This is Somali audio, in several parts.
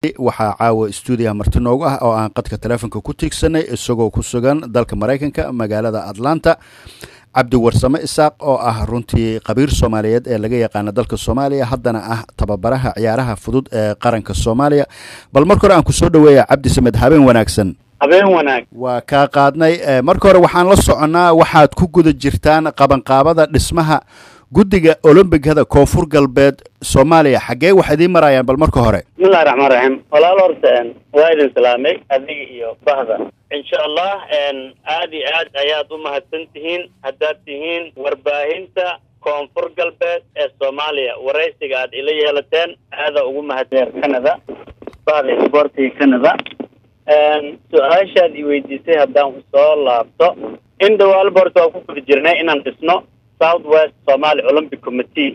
waxaa caawa stuudiyaha marti noogu ah oo aan qadka teleefonka ku tiigsanay isagoo ku sugan dalka maraykanka magaalada atlanta cabdi warsame isaaq oo ah runtii qabiir soomaaliyeed ee laga yaqaano dalka soomaaliya haddana ah tababaraha ciyaaraha fudud ee qaranka soomaaliya bal marka hore aan kusoo dhaweeya cabdi samed habeen wanaagsan habeen wanaag waa kaa qaadnay marka hore waxaan la soconnaa waxaad ku guda jirtaan qabanqaabada dhismaha guddiga olombigada koonfur galbeed soomaaliya xaggee wax idiin marayaan bal marka hore bismillahi raxmaan raxiim walaal horta waa idin salaamay adiga iyo bahda insha allah aad iyo aad ayaad u mahadsan tihiin haddaad tihiin warbaahinta koonfur galbeed ee soomaaliya waraysiga aad ila yeelateen aadaa ugu mahadsan canada bahda isboortiga canada su-aashaad i weydiisay haddaan usoo laabto in dhawaalba horta waa ku guda jirnay inaan dhisno south west somaali olympic committee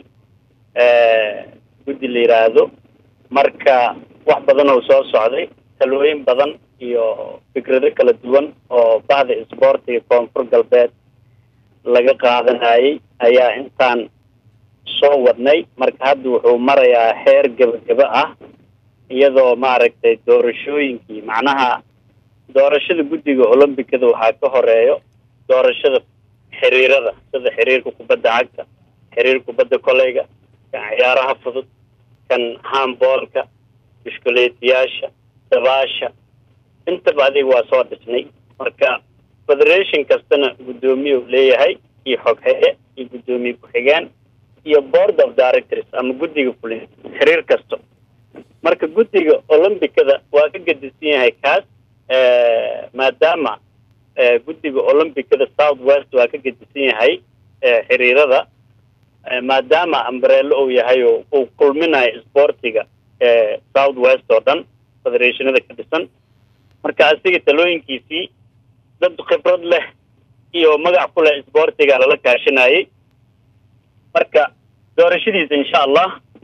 guddi la yidhaahdo marka wax badan oo soo socday talooyin badan iyo fikrado kala duwan oo bahda isboortiga koonfur galbeed laga qaadanayay ayaa intaan soo wadnay marka hadda wuxuu marayaa heer gebageba ah iyadoo maaragtay doorashooyinkii macnaha doorashada guddiga olombikada waxaa ka horeeyo doorashada xiriirada sida xiriirka kubadda cagta xiriirka kubadda koleyga kan ciyaaraha fudud kan hamboolka bishkuleetiyaasha dabaasha intaba adiga waa soo dhisnay marka federation kastana guddoomiye u leeyahay iyo xoghaye iyo guddoomiye ku-xigeen iyo board of directors ama guddiga fulin xiriir kasto marka guddiga olombikada waa ka gedisan yahay kaas maadaama guddiga olombikada south west waa ka gedisan yahay xiriirada maadaama ambrello uu yahay oo uu kulminayo isboortiga south west oo dhan federationada ka dhisan marka asiga talooyinkiisii dad khibrad leh iyo magac ku leh isboortiga lala kaashanayay marka doorashadiisa insha allah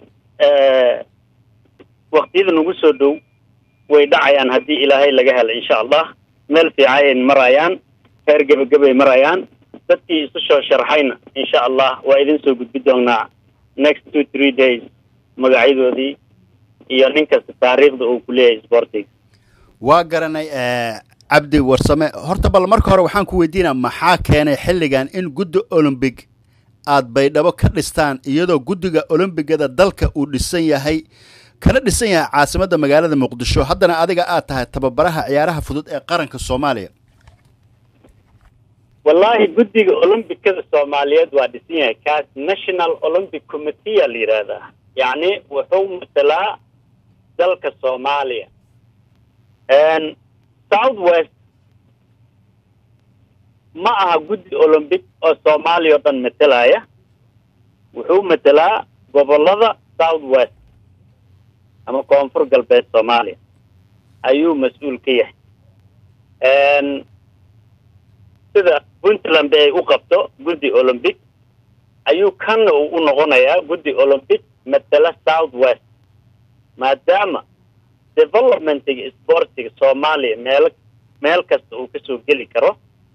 waktiyada nagu soo dhow way dhacayaan haddii ilaahay laga helo insha allah meel fiicayay marayaan heer gebagabay marayaan dadkii isu soo sharxayna insha allah waa idin soo gudbi doonaa next two three days magacyadoodii iyo nin kasta taariikhda uu ku leeyahay isboortiga waa garanay cabdi warsame horta bal marka hore waxaan ku weydiinaa maxaa keenay xilligan in guddi olombig aad baydhabo ka dhistaan iyadoo guddiga olombigada dalka uu dhisan yahay kana dhisan yahay caasimadda magaalada muqdisho haddana adiga aad tahay tababaraha ciyaaraha fudud ee qaranka soomaaliya wallaahi guddiga olombikada soomaaliyeed waa dhisan yahay kaas national olympic committee a la yidhaahdaa yacni wuxuu matalaa dalka soomaaliya south west ma aha guddi olombic oo soomaaliya oo dhan matalaya wuxuu matelaa gobollada south west ama koonfur galbeed soomaaliya ayuu mas-uul ka yahay sida puntland ay u qabto guddi olombic ayuu kanna uu u noqonayaa guddi olombic matala south west maadaama developmentiga sportiga soomaaliya meel meel kasta uu kasoo geli karo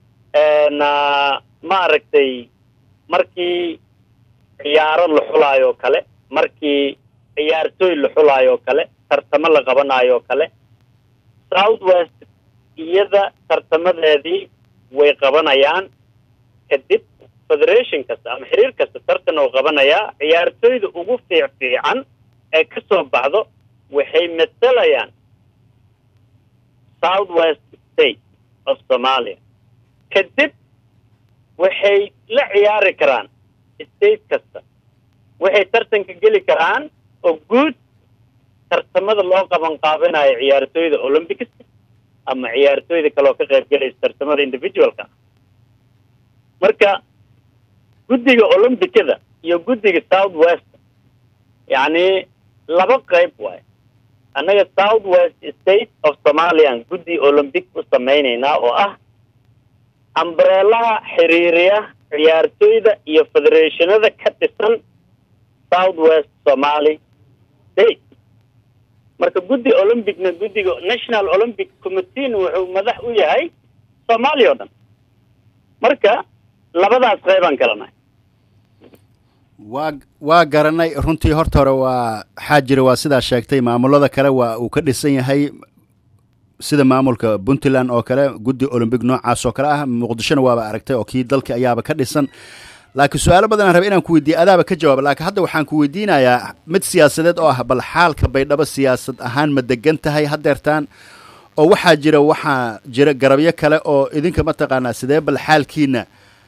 maaragtay markii ciyaaro la xulaayo o kale markii ciyaartooy la xulaayo o kale tartamo la qabanayo o kale south west iyada tartamadeedii way qabanayaan kadib federation kasta ama xiriir kasta tartan oo qabanayaa ciyaartooyda ugu fiic fiican ee ka soo baxdo waxay matalayaan south west state of somalia kadib waxay la ciyaari karaan state kasta waxay tartanka geli karaan oo guud tartamada loo qaban qaabanayo ciyaartooyda olympics ama ciyaartooyda kaleoo ka qayb gelaysa tartamada individualka marka guddiga olympicada iyo guddiga south west yacni laba qayb waayo annaga south west state of somalian guddi olympic u samaynaynaa oo ah ambreelaha xiriiriya ciyaartooyda iyo federationada ka dhisan south west somaly state marka guddi olympicna guddiga national olympic committeena wuxuu madax u yahay soomaaliya o dhan marka labadaas qaybaan kala nahay waa waa garanay runtii horta hore waa waxaa jira waa sidaa sheegtay maamulada kale waa uu ka dhisan yahay sida maamulka puntland oo kale guddi olombic noocaas oo kale ah muqdishona waaba aragtay oo kii dalka ayaaba ka dhisan laakiin su-aalo badan aan raba inaan ku weydiiya adaaba ka jawaaba laakiin hadda waxaan ku weydiinayaa mid siyaasadeed oo ah bal xaalka baydhabo siyaasad ahaan ma degan tahay haddeertaan oo waxaa jira waxaa jira garabyo kale oo idinka mataqaanaa sidee bal xaalkiina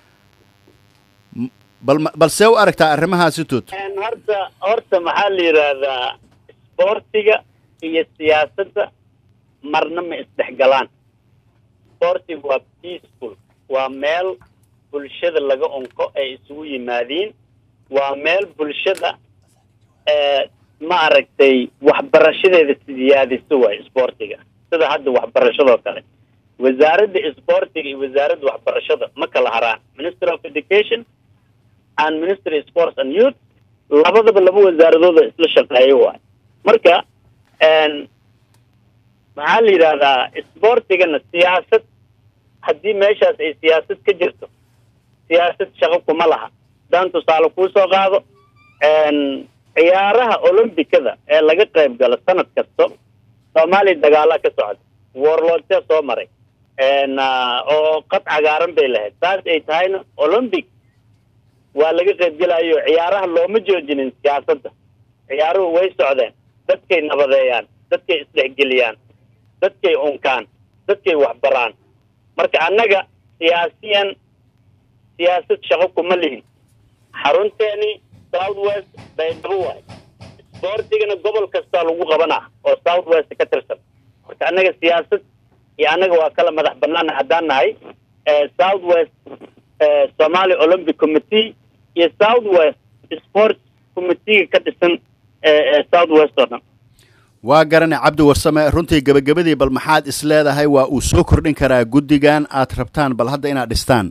bal bal see u aragtaa arrimahaasi tut horta horta maxaa la yidhaahdaa isboortiga iyo siyaasadda marna ma isdhexgalaan isboortiga waa peaceful waa meel bulshada laga onko ay isugu yimaadiin waa meel bulshada ma aragtay waxbarashadeeda siyaadiso waay isboortiga sida hadda waxbarashadoo kale wasaaradda isboortiga iyo wasaaradda waxbarashada ma kala haraan ministry of education and ministry of sports and youth labadaba laba wasaaradooda isla shaqeeyo waay marka maxaa la yidhaahdaa isboortigana siyaasad haddii meeshaas ay siyaasad ka jirto siyaasad shaqo kuma laha hadaan tusaale kuu soo qaado ciyaaraha olombikada ee laga qayb galo sanad kasto soomaaliya dagaalaa ka socda warloodsee soo maray oo qad cagaaran bay lahayd saas ay tahayna olombic waa laga qaybgelayo ciyaaraha looma joojinin siyaasadda ciyaaruhu way socdeen dadkay nabadeeyaan dadkay isdhexgeliyaan dadkay unkaan dadkay waxbaraan marka annaga siyaasiyan siyaasad shaqo kuma lihin xarunteeni south west baydhabo waay isboortigana gobol kastaa lagu qabanaa oo south west ka tirsan marka annaga siyaasad iyo annaga waa kala madax banaana haddaan nahay south west somalia olympic committee iyo south west sport committeega ka dhisan south west oo dhan waa garanay cabdi warsame runtii gebagabadii bal maxaad is leedahay waa uu soo kordhin karaa guddigan aad rabtaan bal hadda inaad dhistaan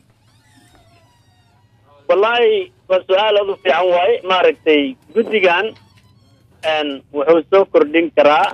wallaahi waa su-aal aad u fiican waaye maaragtay guddigan wuxuu soo kordhin karaa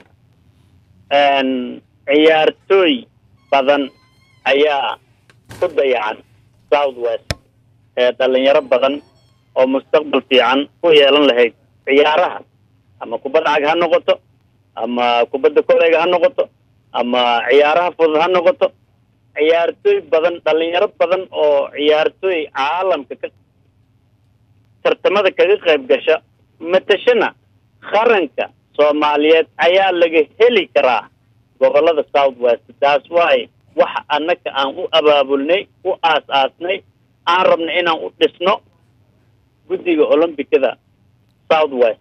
ciyaartooy badan ayaa ku dayacan south west ee dhalinyaro badan oo mustaqbal fiican ku yeelan lahayd ciyaaraha ama kubadda cag ha noqoto ama kubadda koleyga ha noqoto ama ciyaaraha fudud ha noqoto ciyaartooy badan dhalinyaro badan oo ciyaartooy caalamka ka tartamada kaga qayb gasha matashana qaranka soomaaliyeed ayaa laga heli karaa gobolada south west taas waaye waxa annaka aan u abaabulnay u aas-aasnay aan rabna inaan u dhisno guddiga olombikada south west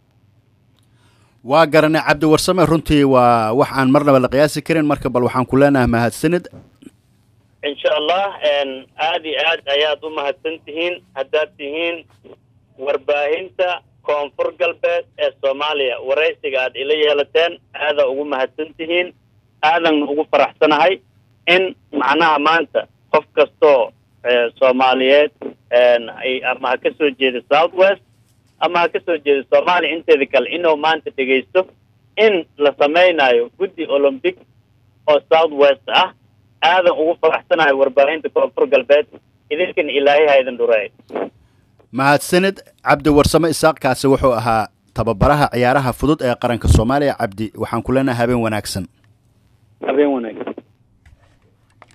waa garanay cabdi warsame runtii waa wax aan marnaba la qiyaasi karin marka bal waxaan ku leenahay mahadsanid insha allah aada iyo aad ayaad u mahadsan tihiin haddaad tihiin warbaahinta koonfur galbeed ee soomaaliya waraysiga aad ila yeelateen aadaa ugu mahadsan tihiin aadan ugu faraxsanahay in macnaha maanta qof kastoo soomaaliyeed ama ha ka soo jeeda south west ama ha ka soo jeeda soomaaliya inteeda kale inuu maanta dhegaysto in la samaynayo guddi olombic oo south west ah aadan ugu faraxsanahay warbaahinta koonfur galbeed idinkan ilaahay ha idin dhureey mahadsanid cabdi warsame isaaq kaasi wuxuu ahaa tababaraha ciyaaraha fudud ee qaranka soomaaliya cabdi waxaan ku leenahay habeen wanaagsan habeen wanaagsan